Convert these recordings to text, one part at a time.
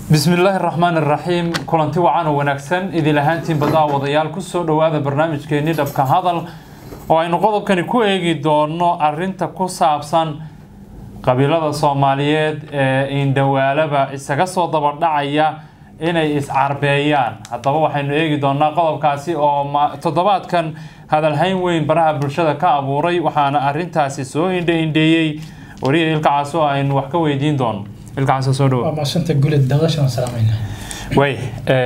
bismillaahi raxmaan iraxiim kulanti wacan oo wanaagsan idin ahaantiin badaa wadayaal kusoo dhowaada barnaamijkeeni dhabka hadal oo aynu qodobkani ku eegi doono arinta ku saabsan qabiilada soomaaliyeed ee indhawaalaba isaga soo dabadhacaya inay iscarbeeyaan haddaba waxaynu eegi doonaa qodobkaasi oo toddobaadkan hadalhayn weyn baraha bulshada ka abuuray waxaana arintaasi soo indhe-indheeyey wariya ilkacaas oo aynu wax ka weydiin doono ilkacaas soo dhawo waa maashanta guled daadashan salaamayna way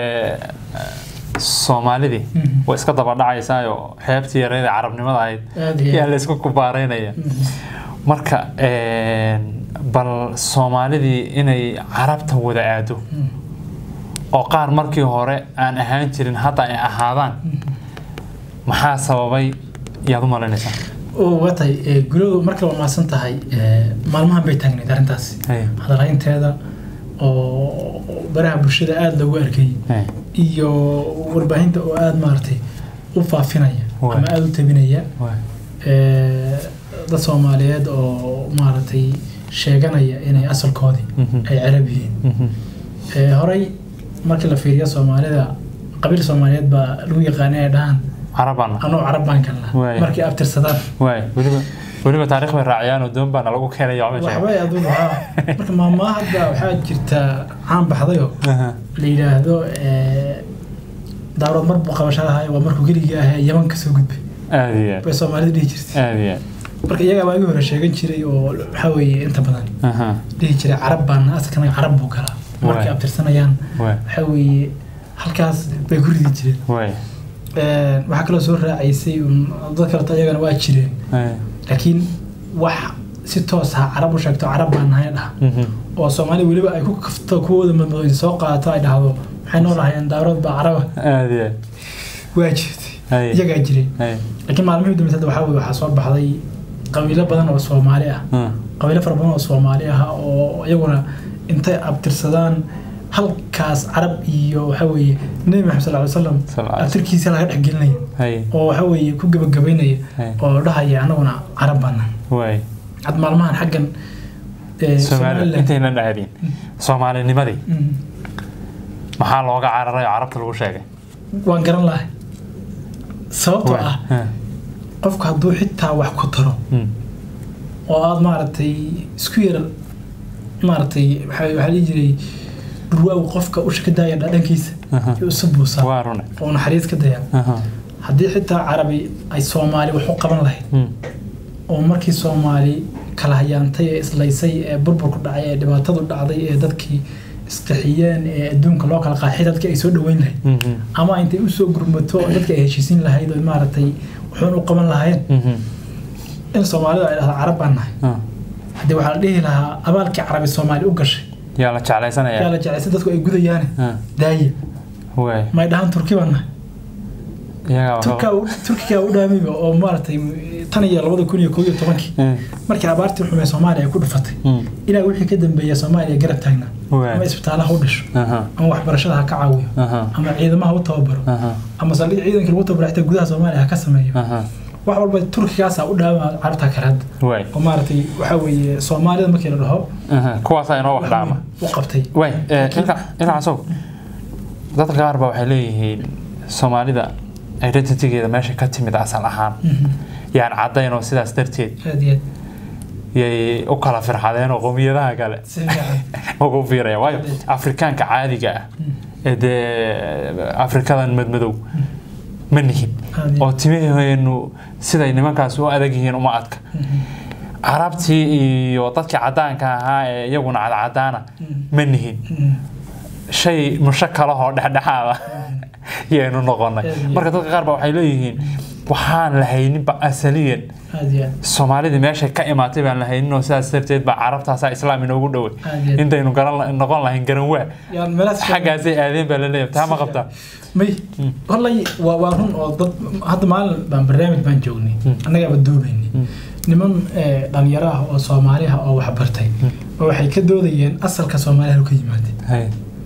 soomaalidii way iska dabadhacaysaayo xeebtii yareeda carabnimada ahayd Aad iyo aad. yaa la isku kubaaraynaya marka bal soomaalidii inay carabta wada aado oo qaar markii hore aan ahaan jirin hadda ay ahaadaan maxaa sababay yaad u malaynaysaa oo watay guladu marka waa maasan tahay maalmahan bay taagnayd arrintaasi Hey. hadalhaynteeda oo baraha bulshada aada loogu arkay Hey. iyo warbaahinta oo aada maaragtay u faafinaya Waay. ama aada u tabinaya Waay. Eh, dad soomaaliyeed oo maaragtay sheeganaya inay asalkoodii Mhm. ay carab yihiin Mhm. Eh, horey markii la fiiriyo soomaalida qabiil soomaaliyeed baa lagu yaqaanay ay dhahaan carabana anuu carab baan kalnaa Waay. markay abtirsadaan waay weliba weliba taariikh bay raaciyaan oo doon baana lagu keenaya waxbay sheegeen. waxbay adugu haa marka maamaha hadda waxaa jirta caan baxdayoo Aha. la yidhaahdo eh, daarood mar buu qabashadahay waa markuu keligii ahee yaman kasoo gudbay aad iyo aad bay soomaalida dhihi jirtay aad iyo aad marka iyagaa waagi hore sheegan jiray oo waxaa weeye inta badan Aha. dhihi jiray carab baana asalkana carab buu galaa markay Waay. abtirsanayaan waay waxaa weeye halkaas bay ku ridi jireen waay Eh, waxaa kaloo soo raacaysay un dad kaleto iyagana waa jireen Ay. laakiin wax si toos ah carab u sheegto carab baan nahay dhaha Mhm. oo soomaali weliba ay ku kafto kuwooda madmadooyin soo qaadato ay dhahdo maxay noo lahayeen daarood baa caraba aad iyo aad waa jirtay Ay. iyagaa jiray Ay. laakiin maalmihii dambe hadda waxaa weye waxaa soo baxday qabiilo badan oo soomaali ah Ah. qabiilo fara badan oo soomaali ah oo iyaguna intay abtirsadaan halkaas carab iyo waxaa weeye nebi maxamed sal ly slam Sal alay abtirkiisa laga dhex gelinaya Ay. oo waxaa weeye ku gebagabaynaya Ay. oo dhahaya anaguna carab baana waay had maalmahan xaggan eh, soomaali Somaliland. intaynan dhaadin soomaalinimadii Mm. maxaa looga cararay oo carabta lagu sheegay waan garan lahay sababtoo Waay. ah Ah. qofku hadduu xitaa wax ku taro Mm. oo aad maaragtay isku yar maaragtay waxaa waxaa dhihi jiray dhurwaagu qofka usha ka daaya dhadhankiisa Aha. iyo isu buusaa waa rune oo naxariis ka daya Aha. haddii xitaa carabi ay soomaali wax u qaban lahayd Mm. oo markii soomaali kala hayaantay ee islaysay ee burburku dhacay ee dhibaatadu dhacday ee dadkii isqixiyeen ee adduunka loo kala qaaxay dadkii ay soo dhaweyn lahayd Mhm. ama intay usoo gurmato oo dadka ay heshiisin lahayd oo maaragtay wuxuun u qaban lahaayeen Mhm. in soomaalida ay dhahdo carab baan nahay Ah. haddii waxaa la dhihi lahaa abaalkii carabi soomaali u gashay yaa la yaa jeclaysanaya la jeclaysa dadku ay gudayaane Ah. daaye waay may dhahaan turki baan nahay iyagaa turkaa u- turkigaa u dhaamiba oo maaragtay tan iyo labada kun iyo koo iyo tobankii Mm. markii abaartii xumee soomaaliya ay ku dhufatay Mm. ilaa wixii ka dambeeya soomaaliya garab taagnaa Waay. ama isbitaalaha u dhisho Aha. ama waxbarashada ha ka caawiyo Aha. ama ciidamaha u tababaro Aha. ama saldhig ciidanka lagu tababaro xitaa gudaha soomaaliya ha ka sameeyo Aha. wax walba turkigaasa u dhaama carabta kale hadda waay oo maaragtay waxaa weeye soomaalida markii la dhaho Aha. kuwaasaa inoo wax dhaama u qabtay waay ilka ilkaasow dadka qaar baa waxay leeyihiin soomaalida identitygeeda meesha ka timid asal ahaan Mhm. yaan caddayn oo sidaas darteed aad iyo aad yay u kala firxadeen oo qowmiyadaha kale si fiican ugu fiiraya waayo afrikaanka caadiga ah ee dee afrikadan madmadow ma nihin Aad iyo oo timaheenu siday nimankaas u adag yihiin uma adka Mhm. carabtii iyo dadkii caddaanka ahaa ee iyaguna cadcadaana ma nihin Mhm. shay mushakalahoo dhexdhexaada yaynu noqonay Aad iyo marka dadka qaar ba waxay leeyihiin waxaan lahayninba asaliyan aad iyo aad soomaalidii meeshay ka imaatay baan lahaynin oo sidaas darteed baa carabtaasaa islaam inoogu dhoway Aad iyo aad. intaynu garan noqon lahayn garan waa yaan meelahaas xaggaasay aadeen baa laleeyahay taa ma qabtaa may wallay waa waa run oo dad hadda maalin baan barnaamij baan joognay annagaaba doobaynay niman eh, dhalinyaro ah oo soomaali ah oo wax bartay oo waxay ka doodayeen asalka soomaaliya ka yimaadeen Hay.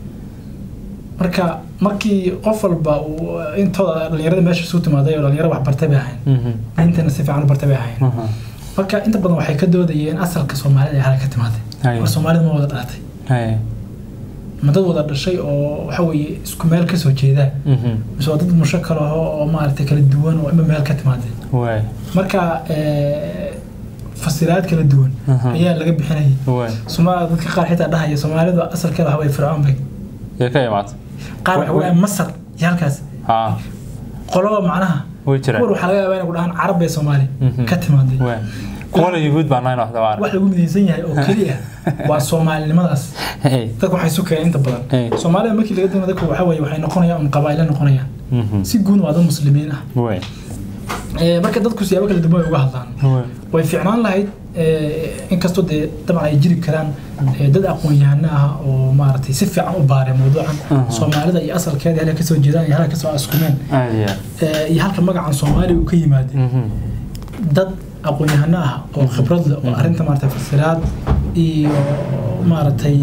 marka markii qof walba uu intooda dhalinyarada meesha isu timaaday oo dhalinyaro wax bartay bay ahayn Mhm. intana si fiican u bartay bay ahayn Mhm. marka inta badan waxay ka doodayeen asalka soomaalida ee halka ka timaaday Hay. war soomaalida ma wada dhalatay Hay. ma dad wada dhashay oo waxa weeye isku meel ka soo jeedaa Mhm. mise waa dad mushakal ah oo maaragtay kala duwan oo ima meel ka timaadeen waay marka eh, fasiraad kala duwan Aha. ayaa laga bixinayay waay Soma dadka qaar xitaa dhahaya soomaalidu asalkeeda waxa weye fircoon bay yee ka imaata qaar waxa weye masar iyo halkaas haa qoloba macnaha way jiraan kuwan waxaa laga yaabaa inay ku dhahaan carab bay soomaali Mhm. ka timaaday waay kuwana yuhuud baan nahayn waxda waan wax lagu midaysan yahay oo keliya waa soomaalinimadaas hey dadka waxay isu keeneen inta badan Hey. soomaalida markii laga dima dadku waxa weye waxay noqonayaan un qabaa'ilo noqonayaan Mhm. si guud waa dad muslimiin ah waay Eh, marka dadku siyaabo kala duwan ay uga hadlaan waay way fiicnaan lahayd eh, inkastoo dee dabcan ay jiri karaan eh, dad aqoon-yahano ah oo maaragtay si fiican u baaray mawduucan Aha. soomaalida iyo asalkeeda halka kasoo jeedaan iyo halka kasoo askumeen aad iyo aad eh, iyo halka magacan soomaaliya uu ka yimaadeen Mhm. dad aqoon-yahano ah oo khibrad leh oo arrinta maaragtay fasiraad iyo maaragtay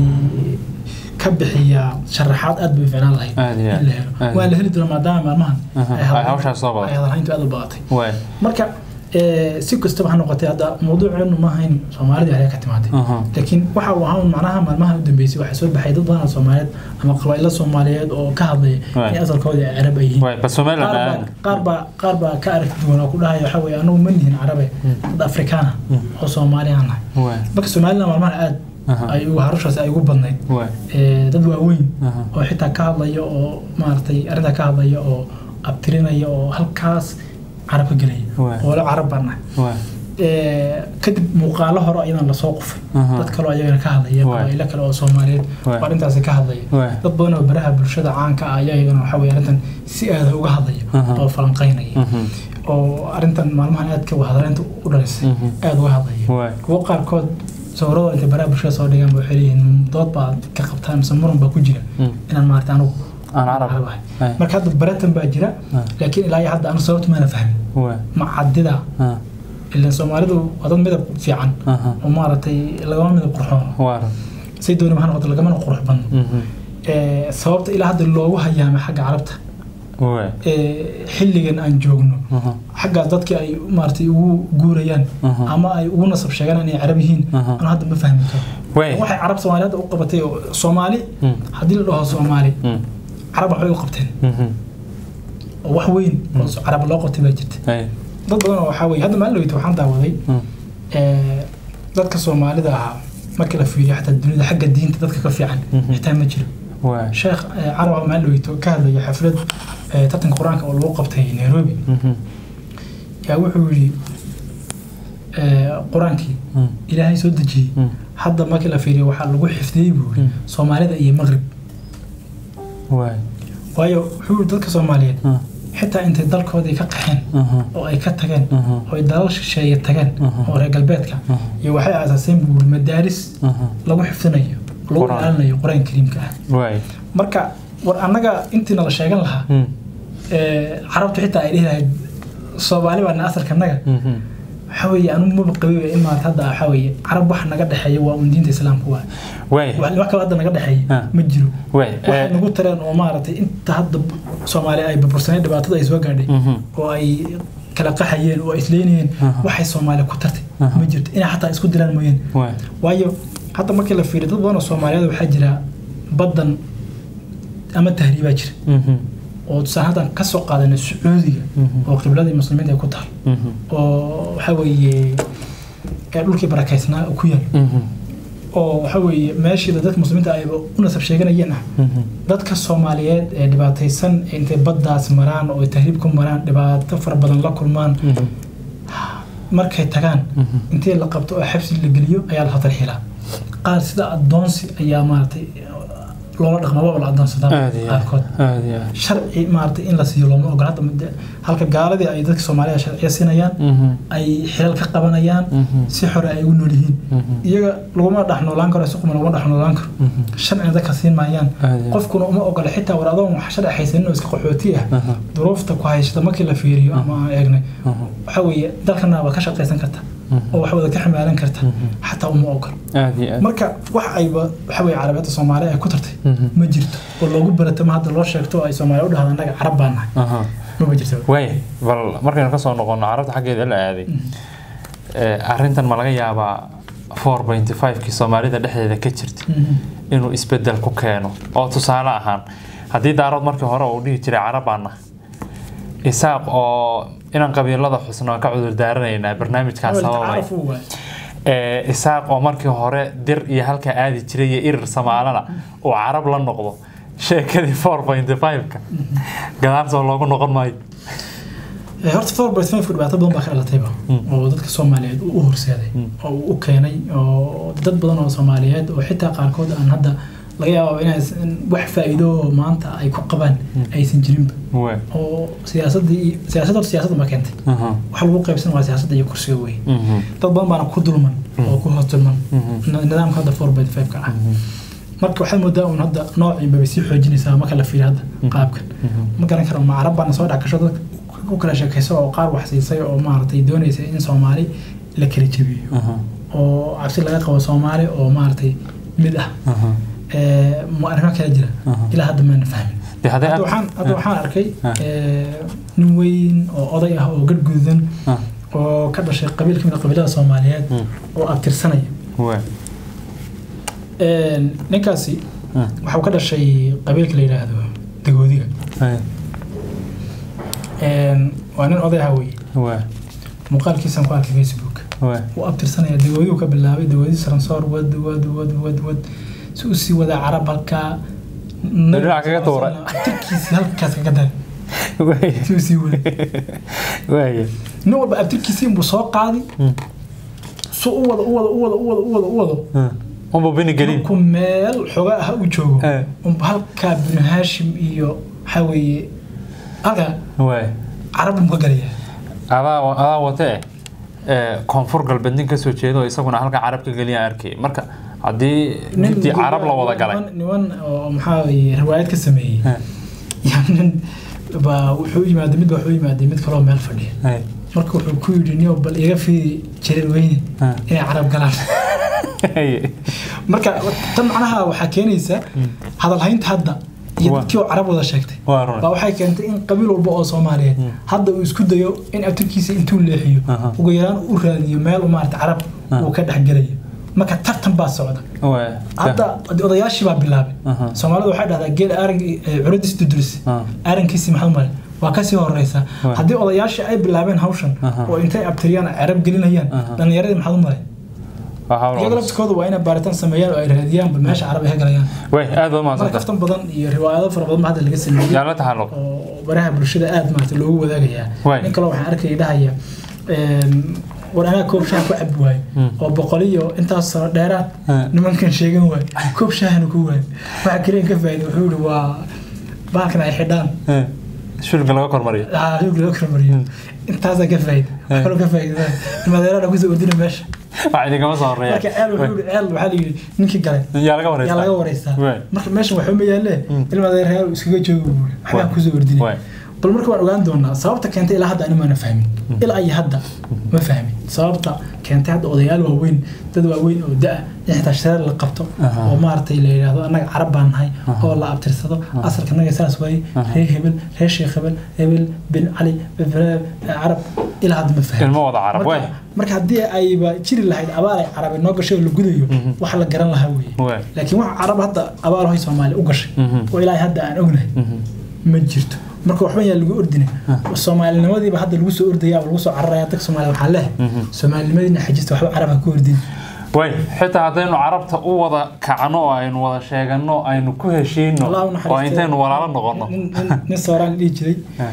ka bixiya sharaxaad aad bay u fiicnaan lahayd Aad iyo aad. in la helo Aad. waa la heli doonaa maadaama maalmahan Aha. ay hadal- Ay hawshaas soo badatay. ay hadalhayntu aad u badatay waay marka eh, si kastaba ha noqotay hadda mawduuceenu ma ahayn soomaalida ayaa ka timaatay Aha. laakiin waxa uu ahaa un macnaha maalmaha u dambeysay waxaa soo baxay dad badan oo soomaaliyeed ama qabaa'ilo soomaaliyeed oo ka hadlaya Waay. in asalkooda ay carab ay yihiin waay bas somaliland qaar aan baa- qaar baa qaar baa ka aragti duwan oo ku dhahaya waxa weye anagu ma nihin carabe dad afrikaana oo soomaali aan nahay waay marka somaliland maalmaha aad Aha. ay ugu harushaas ay ugu badnayd waay Eh, dad waaweyn Aha. oo xitaa ka hadlaya oo maaragtay arrintaa ka hadlaya oo abtirinaya oo halkaas carab ka gelaya Waay. oo la carab baan nahay waay Eh, kadib muuqaalo hore ayadan lasoo qufay Aha. dad kaloo ayagana ka hadlaya Waay. qabaa'ilo kale oo soomaaliyeed Waay. oo arrintaasi ka hadlaya Waay. dad badan oo baraha bulshada caanka ah ayaa iyagana waxa weye arrintan si aada uga hadlaya Aha. oo falanqaynaya Mhm. oo arrintan maalmahan aadka wahadaleynta u dhalisay Mhm. aada uga hadlaya Waay. kuwo qaarkood sawirada intay baraha bulshada soo dhigaan ba waxay leeyihiin dood baa ka qabtaan mise muran baa ku jira Mm. inaan maarata anugu Aan carab. ahay Ay. marka hadda baratan baa jira Ah. laakiin ilaa iyo hadda anu sababta maana fahmin waay ma cadida Ah. ilan soomaalidu waa dad midab fiican Aha. oo maaragtay lagama midab qurxoon waa say dooni ha noqoto lagamana qurux badno Mhm. Eh, sababta ilaa hadda loogu hayaama xagga carabta waay eh, xilligan aan joogno Aha. xaggaas dadkii ay maaragtay ugu guurayaan Aha. ama ay ugu nasab sheegaan inay carab yihiin Aha. anu hadda ma fahmi karo Waay. waxay carab soomaali hadda u qabatay oo soomaali Mm. haddii la dhaho soomaali Mm. carab waxbay u qabteen Mhm. oo wax weyn oo carab loo qabtay baa jirta Ay. dad badan oo waxaa weye hadda maalin dhaweyta waxaan daawaday Mm. eh, dadka soomaalida ahaa marka la fiiriyo xataa dunida xagga diinta dadka ka fiican Mhm. xitaa ma jiro waay sheekh eh, carab maalin dhaweyto ka hadlaya xaflad eh, tartanka qur-aanka oo lagu qabtay nairobi Mhm. yaa wuxuu yidhi eh, qur-aankii Mm. ilaahay soo dejiyey Mm. hadda markii la fiiriyo waxaa lagu xifdiyey buu yidhi Mm. soomaalida iyo maqrib waay waayo wuxuu yidhi dadka soomaaliyeed Ah. xitaa intay dalkoodii ka qaxeen Aha. oo ay ka tageen Aha. oo ay dalal shisheeye tageen Aha. oo reer galbeedka Aha. iyo waxay aasaaseen buu yidhi madaaris Aha. lagu xifdinayo lagu Qur'aan. ilaalinayo qur-aan kariimka ah waay marka war annaga intiina la sheegan lahaa Mm. ee, carabtu xitaa ay dhihi lahayd soomaali baana asalka naga Mhm. waxaa weeye anu maba qabiba in maarata hadda waxaa weeye carab wax naga dhexeeya waa un diinta islaamka waa waay wax wax kaloo hadda naga dhexeeya Ah. ma jiro waay waxay Eh, nagu tareen oo maaragtay inta hadda soomaali ay burbursaneen dhibaatada ay soo gaadhay Mhm. oo ay kala qaxayeen oo ay isleynayeen Aha. waxay soomaali ku tartay Aha. ma jirto inay xataa isku dilaan mooyeen waay waayo hadda markii la fiiriyo dad badan oo soomaaliyeed waxaa jira baddan ama tahriibaa jira Mhm. oo tusaale haddaan ka soo qaadanay sacuudiga Mhm. oo qibladii muslimiinta ay ku taal Mhm. oo waxaa weeye ee dhulkii barakaysnaa oo ku yaal Mhm. oo waxaa weeye meeshiida dadka muslimiinta ayba u nasab sheeganayeen ah Mhm. dadka soomaaliyeed ee dhibaataysan ee intay baddaas maraan oo ay tahriib ku maraan dhibaato fara badan la kulmaan Mhm. markay tagaan Mhm. intii la qabto oo xabsi la geliyo ayaa la tarxiilaa qaar sida adoonsi ayaa maaragtay loola dhaqma waa la adoonsadaa aad iyo qaarkood aad iyo aad sharci maaragtay in la siiyo looma ogola hadda muddo- halka gaaladii ay dadka soomaalida sharciya siinayaan Mhm. ay xilal ka qabanayaan Mhm. si xore ay ugu nool yihiin Mhm. iyaga laguma dhex noolaan karo si quma laguma dhex noolaan karo Mhm. sharcina dadka siin maayaan Aad iyo- qofkuna uma ogola xitaa war adoon wax sharci haysanin oo iska qaxooti ah Aha. duruufta ku haysata markii la fiiriyo ama aan eegnay Aha. waxa weeye dalkana waa ka shaqaysan karta Mhm. oo wax wada ka xamaalan karta Mhm. xataa uma ogolo aad iyo aad marka wax ayba waxa weeye carabeedda soomaaliya ay ku tartay Mhm. ma jirto oo loogu baratama hadda loo sheegto oo ay soomaaliya u dhahda annaga carab baan nahay Aha. maba jirto waay bal markaynu ka soo noqono carabta xaggeeda la aaday Eh, arrintan ma laga yaabaa four pointy five-kii soomaalida dhexdeeda ka jirta Mhm. inuu isbedel ku keeno oo tusaale ahaan haddii daarood markii hore uu dhihi jiray carab baan nahay isaaq oo inaan qabiilada xusno aan ka cudur daaranaynaa barnaamijkaas sababay tacaaruf uu waay ee, isaaq oo markii hore dir iyo halka aadi jiray iyo irir samaalana uu carab la noqdo sheekadii 4.5ka gadaal soo loogu noqon maayo Eh, horta four point five dhibaato badan baa ka dhalatayba oo dadka soomaaliyeed uu u horseeday oo uu u keenay oo dad badan oo soomaaliyeed oo xitaa qaarkood aan hadda laga yaabo inay wax faa'iido oo maanta ay ku qabaan aysan jirinba Wee. oo siyaasadii siyaasadda horta siyaasadda ma keentay Aha. waxa lagu qaybsan waa siyaasadda iyo kursiga wey Mhm. dad badan baana ku dulman oo ku hoos dulman Mhm. nidaamka hadda four point five ka ah marka waxaad moodaa un hadda noociinba bay sii xoojinaysaa marka la fiiriyo hadda qaabkan ma garan karo ma carab baana soo dhex gasho dadka ku kala sheekayso oo qaar wax siisay oo maaragtay doonaysa in soomaali la kala jebiyo Aha. oo cabsi laga qabo soomaali oo maaragtay mid ah Aha. Eh, ma arrimo kala jira Aha. ilaa hadda maana fahmin Dee haddii hadda aad- waxaan hadda waxaan arkay Ah. eh, nin weyn oo oday ah oo gadh gududan Ah. oo ka dhashay qabiil ka mid a qabiilada soomaaliyeed Mm. oo abtirsanaya Wee. Een, ninkaasi Ah. waxuu ka dhashay qabiilka la yidhaahdo dagoodiga Hey. Een, waa nin oday ah wey Wee. muuqaalkiisan ku arkay facebook Wee. wuu abtirsanaya dagoodigu ka bilaabay dagoodi saransoor wad wad wad wad wad si u sii wadaa carab halkaa Dhinac kaga tuuray. abtirkiisi halkaas kaga daray Wee. si u sii wada Wee. nin walba abtirkiisi inbuu soo qaadi Mm. su u wado u wado u wado u wado u wado u wado Ah. Unba bini gelin. markuu meel xoga ah u joogo Eh. unba halkaa binu haashim iyo waxaa weeye halkaa Wee. carab buu ka galaya adaa adaa watee ee koonfur galbeed nin kasoo jeedo oo isaguna halka carab ka geliya arkay marka haddii intii carab la wada galay niman- niman oo maxaa weeye riwaayad ka sameeyey Eh. yaa nin baa wuxuu u yimaaday mid baa wuxuu u yimaaday mid kaloo meel fadhiya Hey. marka wuxuu ku yidhi niyo bal iga fiiri jarir weyne Ah. inay carab galaan Hey. marka tan macnaha waxaa keenaysa hadalhaynta hadda iyo Waa. dadkii oo carab wada sheegtay Waa run. baa waxay keentay in qabiil walba oo soomaaliyeed hadda uu isku dayo in abtirkiisa intuu leexiyo Aha. ugu yaraan u raadiyo meel u maarata carab Ah. uu ka dhexgelayo marka tartan baa socda Wee. hadda odayaashii baa bilaabay Aha. soomaalidu waxay dhahdaa geel arag curadis duduris Ah. arankiisii maxaa male waa kasii horeysa Waa. haddii odayaashii ay bilaabeen hawshan Aha. oo intay abtiriyaan carab gelinayaan Aha. dhallinyaradii maxaa u malay Waa hawl iyaga culus. laftikooda waa inay baaritaan sameeyaan oo ay raadiyaanba meesha carab ay ka galayaan Wee, aad baad marka mahadsantahay. kaftan badan iyo riwaayado fara badan baa hadda laga sameeyey Yaa la taxalluq. oo baraha bulshada aad maarata loogu wadaagayaa Waay. nin kale waxaan arkaya dhahaya een, war anaa koob shaah ku cabi waayo Hmm. oo boqol iyo intaas sano dheeraad Hmm. nimankan sheegan waayo koob shaahana ku waayo waxa kaliya ka faa'iido wuxuu yihi waa bahalkan ay xidhaan Eh. Shulka laga kormariyo. ah xoog loo kala mariyo intaasaa ka faa'iido wax kaloo ka faa'iido madeerada kusoo ordina meesha Wax idin kama soo horeeya. marka ceel wuxuu yihi ceel waxaa la yidhi ninkii galay Yaa laga wareystaa. yaa laga wareystaa Waay. marka meeshan waxba ma yaalle ilmadeerayaal iskaga jooga buuri waxbaa Waay. kusoo ordinay Waay. bal marka waan ogaan doonaa sababta keentay ilaa hadda ani maana fahmin ilaa iyo hadda ma fahmin sababta keentay hadda odayaal waaweyn dad waaweyn oo da in xitaa shareer la qabto Aha. oo maaragtay la yidhaahdo annaga carab baan nahay oo la abtirsado asalka annaga saas waaye reer hebel reer sheekh hebel hebel bin cali bin- carab ilaa hadda ma fahmin Ilmo wada carab, Marka- waay. marka haddii ayba jiri lahayd abaal ay carabi noo gashay oo la gudayo wax la garan lahaa Waay. weeye laakiin waxa carab hadda abaal hoy soomaali u gashay Mhm. oo ilaahay hadda aan ognahay ma jirto marka waxba yaa lagu ordina soomaalinimadiiba hadda lagu soo ordaya ama lagu soo cararaya dadka soomaaliya waxaa leh soomaalinimadiina xajista waxba carab ha ku ordin way xitaa haddaynu carabta u wada kacno oo aynu wada sheegano aynu ku heshiino Allah u oo naxariistay. intaynu walaalo noqono Nin- nin- nin sooraan dhihi jiray Ah.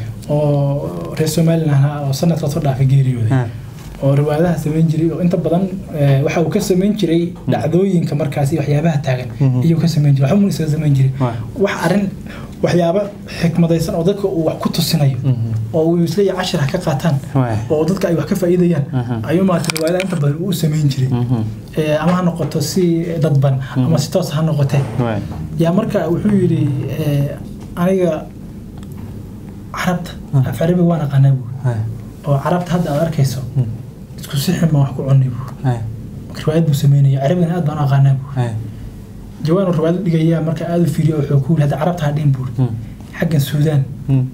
oo reer somalilan ahaa oo sanadka soo dhaafay geeriyooday Ah. oo riwaayadaha samayn jiray oo inta badan eh, waxa uu ka samayn jiray dhacdooyinka markaasi waxyaabaha taagan iyuu ka samayn jiray waxba mun isaga samayn jiray Waay. wax arrin waxyaabo xikmadaysan oo dadka uu wax ku tusinayo oo uu isleeyahay cashir ha ka qaataan Waay. oo dadka ay wax ka faa'iidayaan ayuu maarata riwaayadaha inta badan uu u samayn jiray Eh, ama ha noqoto si dadban ama si toos ha noqotee Waay. yaa marka wuxuu yidhi eh, aniga carabta af carabi waan aqaanaa buuri Waay. oo carabta hadda aad arkayso isku sixin baan wax ku cunay buuri Waay. marka riwaayad buu sameynaya carabigana aad baan u aqaanaa buuri Waay. jawaan uu riwaayad dhigayaa marka aad u fiiriyo wuxuu ku yidhi hadda carabta ha dhihin buuri Mm. xaggan suudaan Mm.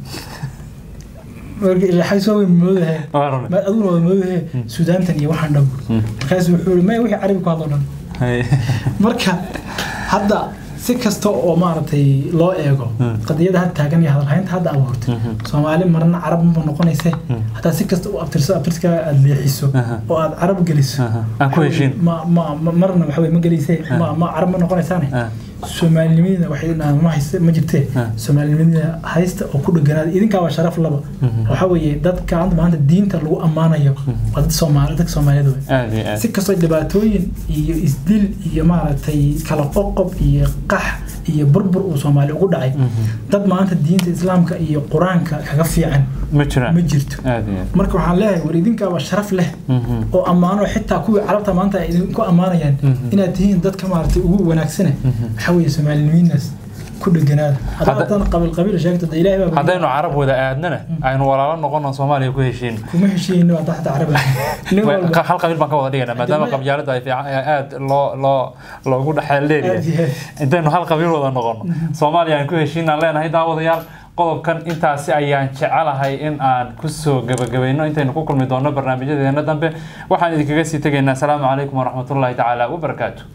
marka ilaa xag soo weyn moodahe Waa run. ma aduguna wada moodahe suudaantan iyo waxaan dhan buuri Mm. markaasu wuxuu yidhi maya wixii carabi ku hadlo dhan Waay. marka hadda si kasta oo maaragtay loo eego qadiyada had taagan iyo hadalhaynta hadda abuurtay soomaali marna carab ma noqonayse hataa si kasta u abtirso abtirska aad leexiso oo aad carab geliso aan ku heshiin ma ma ma- marna waxa weye ma gelayse ma ma carab ma noqonaysaane soomaalinimada waxay ma hayste ma jirtee soomaalinimada haysta oo ku dheganaada idinkaa waa sharaf laba waxa weeye dadka hadda maanta diinta lagu ammaanayo waa dad soomaali dadka soomaaliyeed wey aad iyo aad si kastoo dhibaatooyin iyo isdil iyo maaragtay kala qoqob iyo qax iyo burbur uu soomaali ugu dhacay dad maanta diinta islaamka iyo qur-aanka kaga fiican ma jiraan ma jirto aad iyo aad marka waxaan leeyahay war idinkaaba sharaf leh Mhm. oo ammaano xitaa kuwii carabta maanta ay idinku ammaanayaan inaad tihiin dadka maaragtay ugu wanaagsane waxaa weeye soomaalinimadaas ku dheganaada Hadda- haddaan qabiil qabiil sheegto de ilaahay baa haddaynu carab wada aadnana aynu walaalo noqono soomaaliya ku heshiin kuma heshiino waa taxta caraba nin walba hal qabiil baan ka wada dhigana maadaama Hadda- qabyaalada ay fiican aad loo loo loogu dhexeel Aad leeyahay iyo aad. intaynu hal qabiil wada noqono soomaaliya aan ku heshiinaan leenahay daawadayaal qodobkan intaasi ayaan jecelahay in aan kusoo gabagabayno intaynu ku kulmi doonno barnaamijyadeena dambe waxaan idinkaga sii tegaynaa asalaamu calaykum waraxmatullaahi tacaala wabarakaatu